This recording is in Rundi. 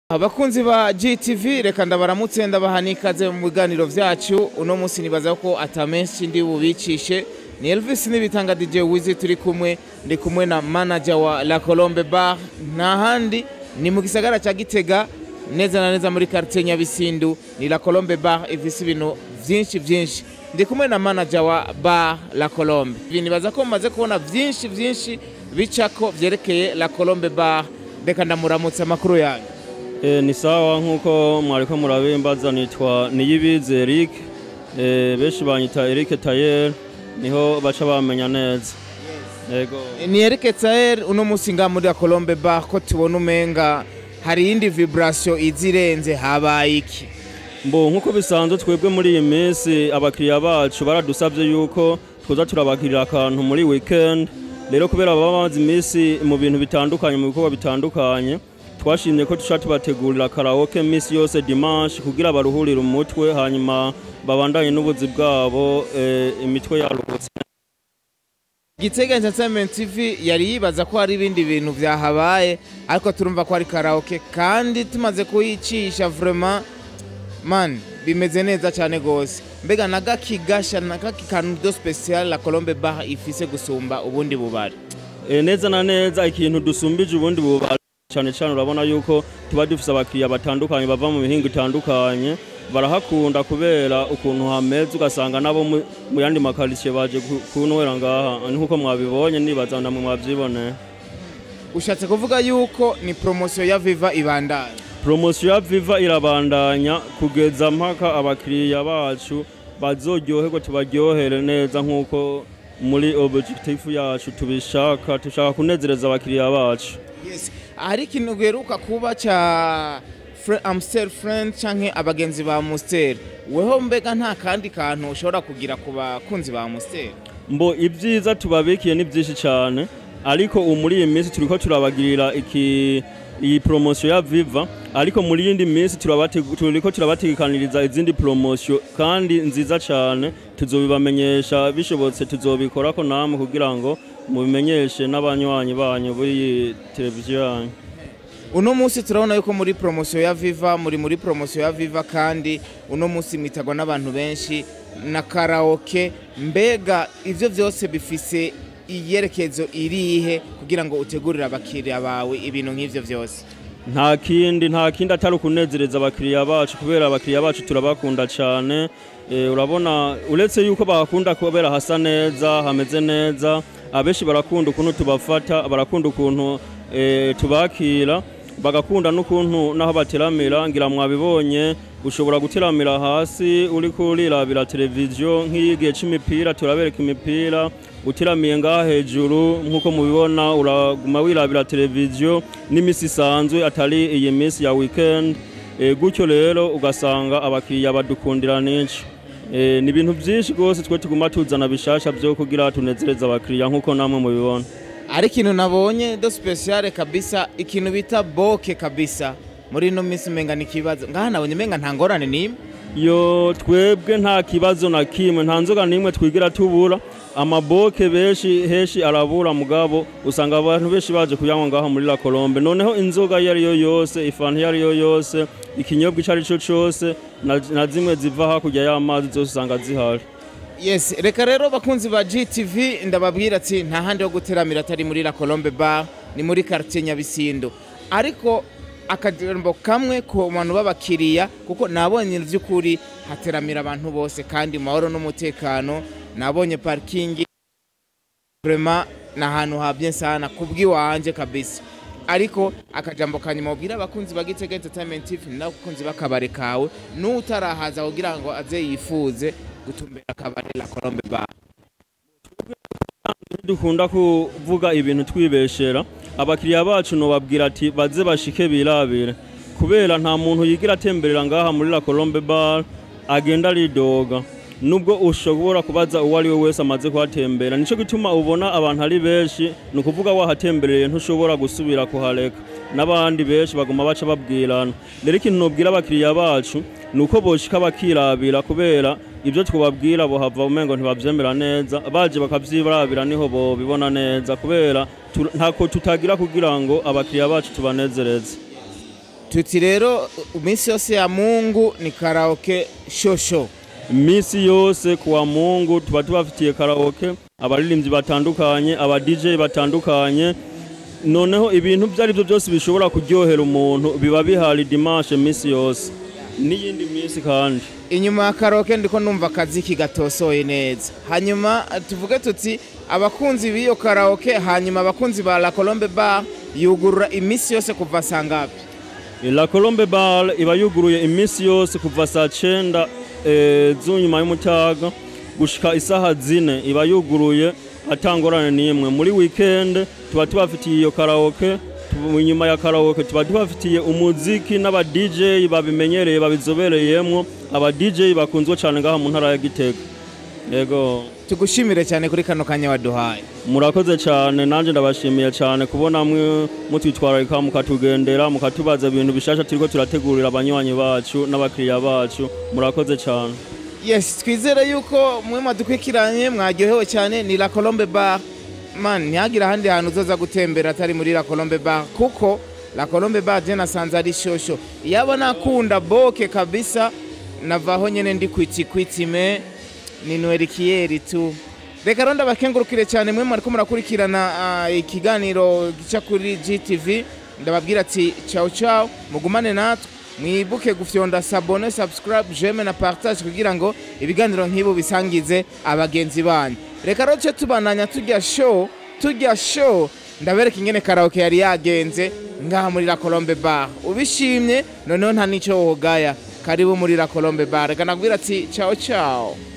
abakunzi ba GTV reka ndabaramutse ndabaha n'ikaze mu biganiro vyacu uno munsi nibaza ko atamenshi ndi bubicishe ni Elvis n'ibitanga DJ Wizi turi kumwe ndi kumwe na manager wa La Colombe Bar nta handi ni mu gisagara ca Gitega neza na neza muri quartier Nyabisindu ni La Colombe Bar ifise ibintu vyinshi vyinshi ndi kumwe na manager wa Bar La Colombe ibi nibaza ko mumaze kubona vyinshi vyinshi bicako vyerekeye La Colombe Bar reka ndamuramutse amakuru yanyu E, ni sawa nk'uko mwariko murabimbaza nitwa Niyibizi Eric e, benshi banyita Eric Tayer niho baca bamenya neza yego ni Eric Tsaer uno musi nga muri Colombe Bar ko tubona umenga hari iyindi vibration izirenze habaye iki mbo nk'uko bisanzwe twebwe muri iyi minsi abakiriya bacu baradusabye yuko twoza turabakirira akantu muri weekend rero kubera baba bamaze iminsi mu bintu bitandukanye mu bikorwa bitandukanye twashimye ko tuca tubategurira karaoke minsi yose dimanche kugira baruhurire umutwe hanyuma babandanye n'ubuzi bwabo e, imitwe yaruhutse Gitega Entertainment TV yari yibaza ko hari ibindi bintu vyahabaye ariko turumva ko ari karaoke kandi tumaze kuyicisha vraiment man bimeze neza cyane gose mbega nagakigasha nagakikantu do special la Colombe Bar ifise gusumba ubundi bubari e, neza na neza ikintu dusumbije ubundi bubari cyane cyane urabona yuko tuba dufise abakiriya batandukanye bava mu mihingo itandukanye barahakunda kubera ukuntu hameze ugasanga nabo mu mu yandi makaritsiye baje ku- kunwera ngaha nk'uko mwabibonye nibaza namwe mwavyiboneye ushatse kuvuga yuko ni promotion ya Viva ibandanya promosiyo ya viva irabandanya kugeza mpaka abakiriya bacu bazoryoherwa tubaryohere neza nk'uko muri objectif yacu tubishaka dushaka kunezereza abakiriya bacu Yes. hari ikintu giheruka kuba ca Fre- Amstel friend canke abagenzi ba Amstel weho mbega nta kandi kantu ushobora kugira ku bakunzi ba Amstel mbo ibyiza tubabikiye ni byinshi cyane ariko ubu muri iyi minsi turiko turabagirira iki iyi promosiyo ya viva ariko muri yindi minsi turabate- turiko turabategekaniriza izindi promosiyo kandi nziza cyane tuzobibamenyesha bishobotse tuzobikorako namwe kugira ngo mubimenyeshe n'abanywanyi banyu b'iyi televiziyo yanyu uno munsi turabona yuko muri promotion ya Viva muri muri promotion ya Viva kandi uno munsi mwitagwa n'abantu benshi na karaoke mbega ivyo vyose bifise iyerekezo irihe kugira ngo utegurire abakiriya bawe ibintu nk'ivyo vyose nta kindi nta kindi atari ukunezereza abakiriya bacu kubera abakiriya bacu turabakunda cyane e, urabona uretse yuko bakunda kubera hasa neza hameze neza abenshi barakunda ukuntu tubafata barakunda ukuntu e, tubakira bagakunda n'ukuntu naho bateramira ngira mwabibonye ushobora guteramira hasi uri kurirabira televiziyo nk'iyigihe c'imipira turabereka imipira uteramiye ngaha hejuru nk'uko mubibona uraguma wirabira televiziyo n'imisi isanzwe atari iyi minsi ya weekend e, gutyo rero ugasanga abakiriya badukundira n'inshi e, ni ibintu byinshi rwose twe tuguma tuzana bishasha byo kugira tunezereze abakiriya nk'uko namwe mubibona ari ikintu nabonye do speciale kabisa ikintu bita boke kabisa muri ino minsi umenga ni ikibazo ngaha nabonye umenga nta ngorane n'imwe yo twebwe nta kibazo na kimwe nta nzoga n'imwe twigira tubura amaboke benshi henshi arabura mugabo usanga abantu benshi baje kuyanywa ngaho muri la Colombe noneho inzoga iyo ari yo yose ifanta iyo ari yo yose ikinyobwa icyo ari cyo cyose na, na zimwe ziva hakurya y'amazi zose usanga zihari yes reka rero bakunzi ba GTV ndababwira ati nta handi ho guteramira atari muri La Colombe Bar ni muri quartier Nyabisindu ariko akajambo kamwe ku bantu b'abakiriya kuko nabonye vy'ukuri hateramira abantu bose kandi mu mahoro n'umutekano nabonye parking vraiment ni ahantu habye sana kubw'iwanje kabisa ariko akajambo kanyuma ubwira abakunzi ba Gitega Entertainment TV n'abakunzi b'akabare kawe n'utarahaza kugira ngo aze yifuze gutumbera akabare La Colombe Bar dukunda kuvuga ibintu twibeshera abakiriya bacu nobabwira ati baze bashike birabire kubera nta muntu yigira atemberera ngaha muri la Colombe Bar agenda ridoga nubwo ushobora kubaza uwo ari we wese amaze kuhatembera nico gituma ubona abantu ari benshi ni ukuvuga wahatembereye ntushobora gusubira kuhareka n'abandi benshi baguma baca babwirana rero ikintu nobwira abakiriya bacu ni uko boshika bakirabira kubera ibyo twababwira bohava umengo ntibavyemera neza baje bakavyirabira niho bobibona neza kubera tu- ntako tutagira kugira ngo abakiriya bacu tubanezereze tuti rero iminsi yose ya mungu ni karaoke shosho iminsi yose kuwa mungu tuba tubafitiye karaoke abaririmbyi batandukanye aba DJ batandukanye noneho ibintu ibyo ari byo byose bishobora kuryohera umuntu biba bihari dimanche iminsi yose n'iyindi minsi kandi inyuma ya karaoke ndiko numva akaziki gatosoye neza hanyuma tuvuge tuti abakunzi b'iyo karaoke hanyuma abakunzi ba la colombe bar yugurura iminsi yose kuva saa ngapi La Colombe Bar iba yuguruye iminsi yose kuva saa cenda eh, z'unyuma y'umutaga gushika isaha zine iba yuguruye atangorane n'imwe muri weekend tuba tubafitiye iyo karaoke tu- inyuma ya karaoke tuba tubafitiye umuziki n'aba DJ babimenyereye babizobereyemwo aba DJ bakunzwe cane ngaha mu ntara ya Gitega yego tugushimire cyane kuri kano kanya waduhaye murakoze cyane nanjye ndabashimiye cyane kubona mwe mutwitwararika mukatugendera mukatubaza ibintu bishasha turiko turategurira abanywanyi bacu n'abakiriya bacu murakoze cyane yes twizere yuko mwe mwadukurikiranye mwaryohewe cyane ni la colombe bar man ntihagire ahandi hantu uzoza gutembera atari muri la colombe bar kuko la colombe bar je nasanze ari shosho yaba nakunda boke kabisa navaho nyene ndi kwitikwitime ni nwerikieri tu reka rero ndabakengurukire cyane mwe mwariko murakurikirana ah, ikiganiro gica kuri gtv ndababwira ati ciao ciao mugumane natwe mwibuke gufyonda sabone subscribe jeme na partage kugira ngo ibiganiro nk'ibo bisangize abagenzi banyu reka rero ce tubananya turya show turya show ndabereka ingene karaoke yari yagenze ngaha muri la colombe bar ubishimye noneho nta n'ico wogaya karibu muri la colombe bar reka nabwira ati ciao ciao